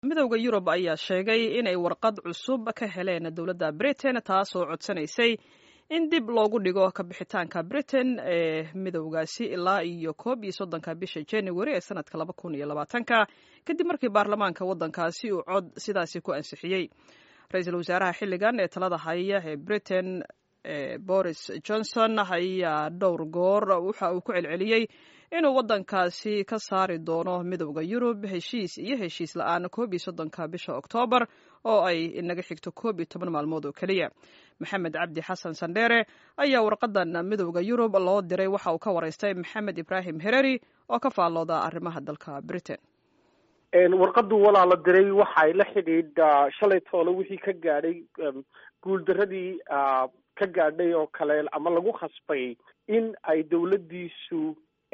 midowda yurub ayaa sheegay inay warqad cusub ka heleen dowladda britain taasoo codsanaysay in dib loogu dhigo kabixitaanka britain ee midowgaasi ilaa iyo koob iyo soddonka bisha january ee sanadka laba kun iyo labaatanka kadib markii baarlamaanka waddankaasi uu cod sidaasi ku ansixiyey ra-iisul wasaaraha xilligan ee talada haya ee britain boris johnson ayaa dhowr goor waxa uu ku celceliyey inuu waddankaasi ka saari doono midowda yurub heshiis iyo heshiis la-aan koob iyo soddonka bisha oktoobar oo ay inaga xigto koob iyo toban maalmood oo keliya maxamed cabdi xasan sandheere ayaa warqadan midowda yurub loo diray waxa uu ka waraystay maxamed ibraahim hereri oo ka faallooda arrimaha dalka britain warqadu walaa la diray waxay la xidhiidha shalay toole wixii ka gaadhay guuldaradii ka gaadhay oo kale ama lagu khasbay in ay dawladdiisu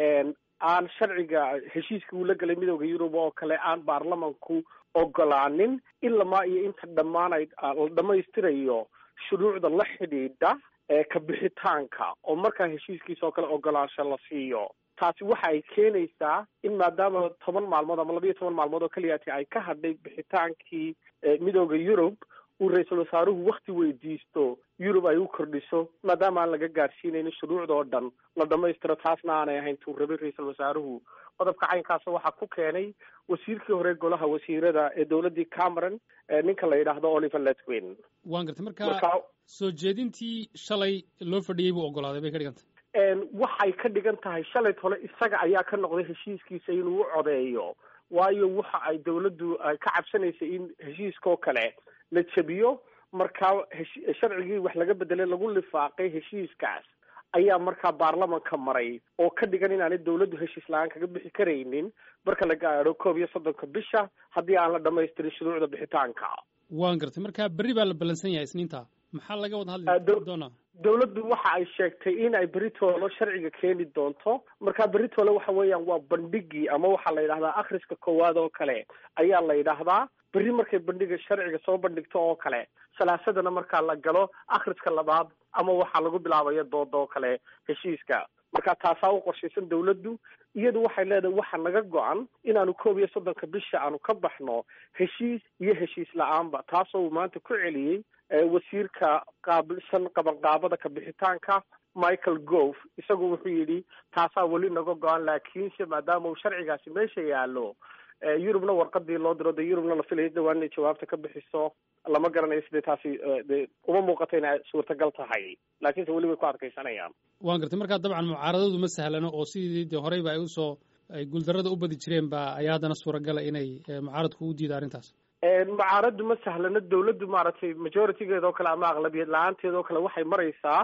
aan sharciga heshiiska uu la galay midowda yurub oo kale aan baarlamanku ogolaanin ilamaa iyo inta dhammaanay la dhamaystirayo shuruucda la xidhiidha kabixitaanka oo markaa heshiiskiisa oo kale ogolaansho la siiyo taasi waxa ay keenaysaa in maadaama toban maalmood ama labayo toban maalmood oo keliyaati ay ka hadhay bixitaankii midowda yurub uu ra-iisul wasaaruhu wakti weydiisto yurub ay u kordhiso maadaama aan laga gaadhsiinaynin shuruucda oo dhan la dhamaystiro taasna aanay ahayn tuu rabay ra-iisul wasaaruhu qodobka caynkaasa waxaa ku keenay wasiirkii hore golaha wasiirada ee dowladdii cameron ninka la yidhaahdo oliver letwin waan gartay marka soo jeedintii shalay loo fadhiyey buu ogolaaday bay ka dhigantay waxay ka dhigan tahay shalay tole isaga ayaa ka noqday heshiiskiisa inuu u codeeyo waayo waxa ay dawladdu ka cabsanaysay in heshiiskaoo kale la jabiyo markaa sharcigii wax laga bedelay lagu lifaaqay heshiiskaas ayaa markaa baarlamanka maray oo ka dhigan inaanay dawladdu heshiis la-aan kaga bixi karaynin marka la gaadho koob iyo soddonka bisha haddii aan la dhamaystirin shuruucda bixitaanka waan gartay marka berri baa la ballansan yahay isniinta maxaa laga wada hadli doonaa dawladdu waxa ay sheegtay in ay beritoolo sharciga keeni doonto marka beritoole waxa weeyaan waa bandhigii ama waxaa la yidhahdaa akhriska koowaad oo kale ayaa la yidhaahdaa berri markay bandhiga sharciga soo bandhigto oo kale salaasadana markaa la galo akhriska labaad ama waxaa lagu bilaabaya dooda oo kale heshiiska marka taasaa u qorshaysan dawladdu iyadu waxay leedahay waxa naga go-an inaanu koob iyo soddonka bisha aanu ka baxno heshiis iyo heshiis la-aanba taasoo uu maanta ku celiyey wasiirka qaabilsan qabanqaabada kabixitaanka michael gove isagu wuxuu yidhi taasaa weli naga go-an laakiinse maadaama uu sharcigaasi meesha yaallo yurubna warqadii loo diro de yurubna la filaya dhawaan inay jawaabta ka bixiso lama garanayo sidee taasi de uma muuqato inay suurtagal tahay laakiinse weli way ku adkaysanayaan waan gartay markaa dabcan mucaaradadu ma sahlano oo sidii de horeyba ay usoo ay guuldarrada u badi jireen ba ayaa haddana suuragala inay mucaaradku u diida arrintaas mucaaraddu ma sahlano dawladdu maaragtay majoritygeeda oo kale ama aqlabiyad la-aanteeda oo kale waxay maraysaa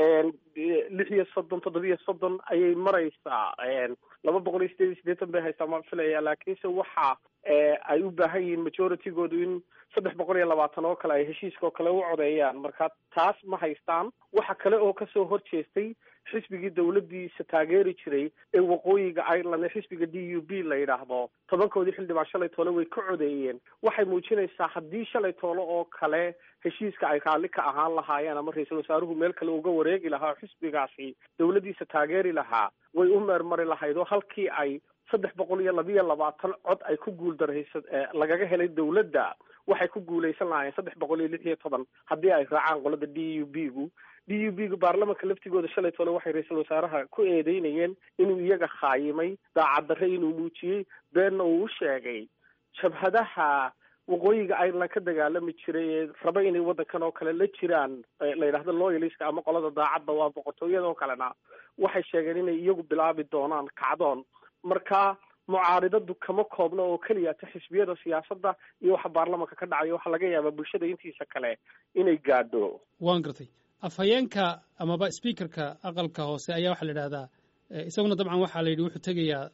lix iyo soddon toddoba iyo soddon ayay maraysaa laba boqol iyo sideed iyo siddeetan bay haystaa ma filaya laakiinse waxa ay u baahan yihiin majoritygoodu in saddex boqol iyo labaatan oo kale ay heshiiska oo kale u codeeyaan marka taas ma haystaan waxa kale oo kasoo horjeestay xisbigii dawladdiisa taageeri jiray ee waqooyiga ireland ee xisbiga d u b la yidhaahdo tobankoodii xildhibaan shalay toole way ka codeeyeen waxay muujinaysaa haddii shalay toole oo kale heshiiska ay raalli ka ahaan lahaayeen ama ra-iisul wasaaruhu meel kale uga wareegi lahaa oo xisbigaasi dawladdiisa taageeri lahaa way u meermari lahayd oo halkii ay saddex boqol iyo labiyo labaatan cod ay ku guuldaraysa lagaga helay dawladda waxay ku guulaysan lahaayeen saddex boqol iyo lix iyo toban haddii ay raacaan qolada d u b gu d u b gu baarlamanka laftigooda shalay tole waxay ra-iisul wasaaraha ku eedeynayeen inuu iyaga khaayimay daacaddarre inuu muujiyey beenna uu u sheegay jabhadaha waqooyiga ireland ka dagaalami jiray ee raba inay waddankan oo kale la jiraan la yidhahdo loyaliska ama qolada daacadda waa boqortooyadoo kalena waxay sheegeen inay iyagu bilaabi doonaan kacdoon marka mucaaridadu kama koobna oo keliyata xisbiyada siyaasadda iyo waxa baarlamanka ka dhacaya waxaa laga yaabaa bulshada intiisa kale inay gaadho waan gartay afhayeenka amaba speakerka aqalka hoose ayaa waxaa la yidhahdaa isaguna dabcan waxaa la yidhi wuxuu tegayaa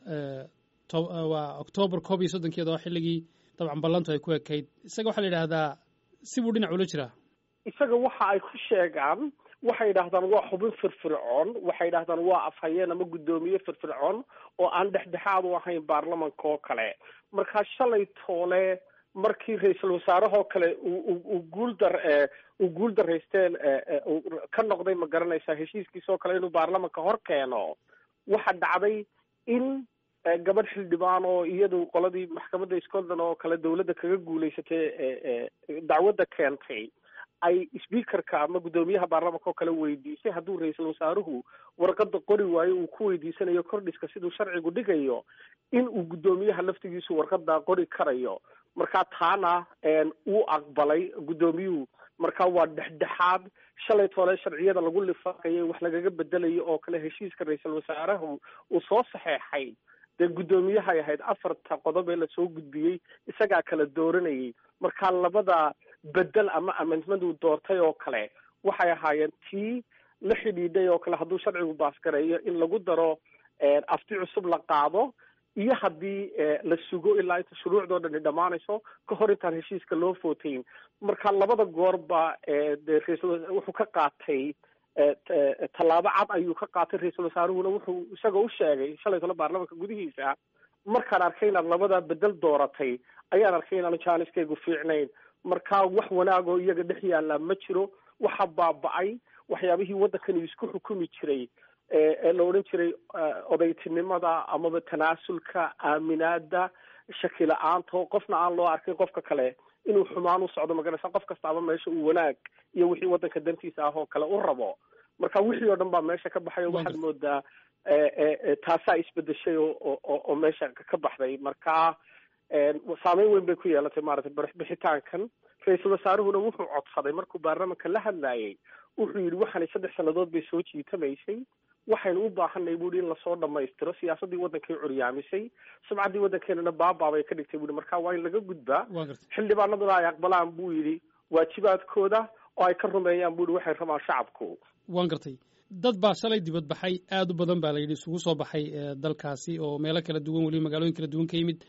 waa octoobar koob iyo soddonkeeda oo xilligii dabcan ballantu ay ku ekayd isaga waxaa la yidhahdaa si buu dhinac ula jiraa isaga waxa ay ku sheegaan waxay yidhahdaan waa xubin firfircoon waxay yidhahdaan waa afhayeen ama guddoomiye firfircoon oo aan dhexdhexaad u ahayn baarlamanka oo kale markaa shalay toole markii ra-iisul wasaarahoo kale uu guuldar uu guul daraysteen ka noqday ma garanaysaa heshiiskiisa oo kale inuu baarlamanka hor keeno waxa dhacday in gabadh xildhibaan oo iyadu qoladii maxkamadda scotland oo kale dawladda kaga guulaysatay dacwadda keentay ay speakerka ama guddoomiyaha baarlamanka oo kale weydiisay hadduu ra-iisul wasaaruhu warqada qori waayo uu ku weydiisanayo kordhiska siduu sharcigu dhigayo in uu guddoomiyaha laftigiisu warqada qori karayo markaa taana wuu aqbalay guddoomiyuhu marka waa dhexdhexaad shalay toole sharciyada lagu lifaaqayay wax lagaga bedelayo oo kale heshiiska ra-iisul wasaarahu uu soo saxeexay dee guddoomiyahay ahayd afarta qodob ee lasoo gudbiyey isagaa kala dooranayay marka labada bedel ama amendment uu doortay oo kale waxay ahaayeen tii la xidhiidhay oo kale hadduu sharcigu baasgareeyo in lagu daro afti cusub la qaado iyo haddii la sugo ilaa inta shuruucdoo dhani dhammaanayso ka hor intaan heshiiska loo footayn marka labada goorba de raisal wuxuu ka qaatay tallaabo cad ayuu ka qaatay ra-iisul wasaaruhuna wuxuu isagoo u sheegay shalay tole baarlamanka gudihiisa markaan arkay inaad labada bedel dooratay ayaan arkay inaanu jaaniskaygu fiicnayn marka wax wanaagoo iyaga dhex yaalla ma jiro waxa baaba-ay waxyaabihii waddankani isku xukumi jiray ee la odhan jiray odaytinimada amaba tanaasulka aaminaada shaki la-aanta qofna aan loo arkin qofka kale inuu xumaan u socdo magaraysa qof kastaaba meesha uu wanaag iyo wixii waddanka dantiisa ah oo kale u rabo marka wixii oo dhan baa meesha ka baxay oo waxaad moodaa taasaa isbedeshay oo oo meesha ka baxday marka saameyn weyn bay ku yeelatay maaragtay bixitaankan ra-iisul wasaaruhuna wuxuu codsaday markuu baarlamanka la hadlayay wuxuu yidhi waxaanay saddex sannadood bay soo jiitamaysay waxaynu u baahanay buuhi in lasoo dhamaystiro siyaasaddii waddankay curyaamisay sumcaddii waddankeenana baabaabay ka dhigtay buuhi marka waa in laga gudbaa xildhibaanaduna ay aqbalaan buu yidhi waajibaadkooda oo ay ka rumeeyaan buuhi waxay rabaan shacabku waan gartay dad baa shalay dibadbaxay aada u badan baa la yidhi isugu soo baxay dalkaasi oo meelo kala duwan weliba magaalooyin kala duwan ka yimid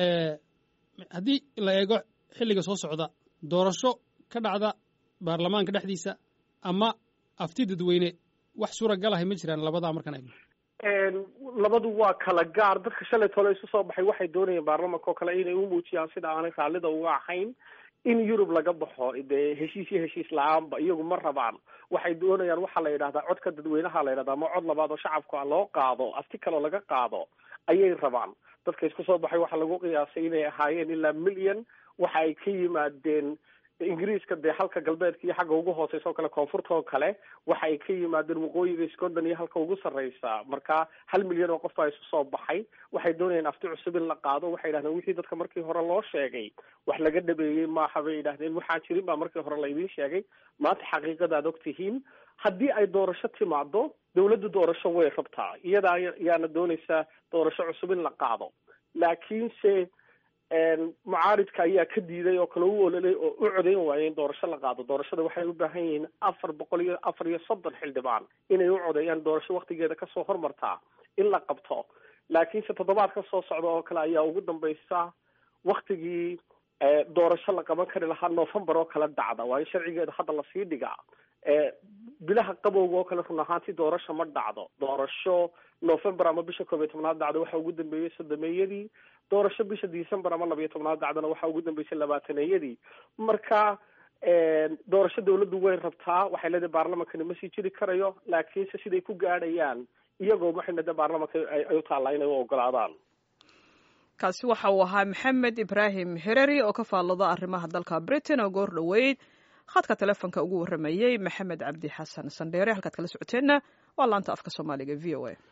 haddii la eego xilliga soo socda doorasho ka dhacda baarlamaanka dhexdiisa ama afti dadweyne wax suuragal ahay ma jiraan labadaa markaan eegno labadu waa kala gaar dadka shalay tole isu soo baxay waxay doonayeen baarlamanka oo kale inay u muujiyaan sida aanay raallida uga ahayn in yurub laga baxo dee heshiis iyo heshiis la-aanba iyagu ma rabaan waxay doonayaan waxaa la yidhahdaa codka dadweynaha la yidhahdaa ama cod labaad oo shacabka loo qaado afti kaloo laga qaado ayay rabaan dadka isku soo baxay waxaa lagu qiyaasay inay ahaayeen ilaa milyan waxa ay ka yimaadeen ingiriiska dee halka galbeedka iyo xagga ugu hooseysa oo kale koonfurta oo kale waxa ay ka yimaadeen waqooyiga scotland iyo halka ugu sarreysa marka hal milyan oo qof baa isu soo baxay waxay doonayeen afti cusub in la qaado waxay yidhahdeen wixii dadka markii hore loo sheegay wax laga dhabeeyey maaha bay yidhahdeen waxaan jirin baa markii hore laydin sheegay maanta xaqiiqada ad og tihiin haddii ay doorasho timaado dawladda doorasho way rabtaa iyada ayaana doonaysaa doorasho cusub in la qaado laakiinse mucaaridka ayaa ka diiday oo kale u ololay oo u codayn waayay in doorasho la qaado doorashada waxay u baahan yihiin afar boqol iyo afar iyo soddon xildhibaan inay u codeeyaan doorasho waktigeeda kasoo hormartaa in la qabto laakiinse toddobaad ka soo socda oo kale ayaa ugu dambaysa waktigii doorasho la qaban kari lahaa november oo kale dhacda waayo sharcigeeda hadda lasii dhigaa bilaha qabowga oo kale run ahaantii doorasho ma dhacdo doorasho november ama bisha koob iyo tobnaad dhacda waxaa ugu dambeeyey sodomeeyadii doorasho bisha december ama labiyo tobnaad dhacdana waxaa ugu dambeysay labaataneeyadii marka doorasho dawladdu way rabtaa waxay leedahay baarlamankani ma sii jiri karayo laakiinse siday ku gaadhayaan iyagoo maxay de baarlamanka ay u taallaa inay u ogolaadaan kaasi waxa uu ahaa maxamed ibraahim hereri oo ka faallada arrimaha dalka britain oo goor dhoweyd khadka telefonka ugu warramayey maxamed cabdi xasan sandheere halkaad kala socoteenna waa laanta afka soomaaliga v o a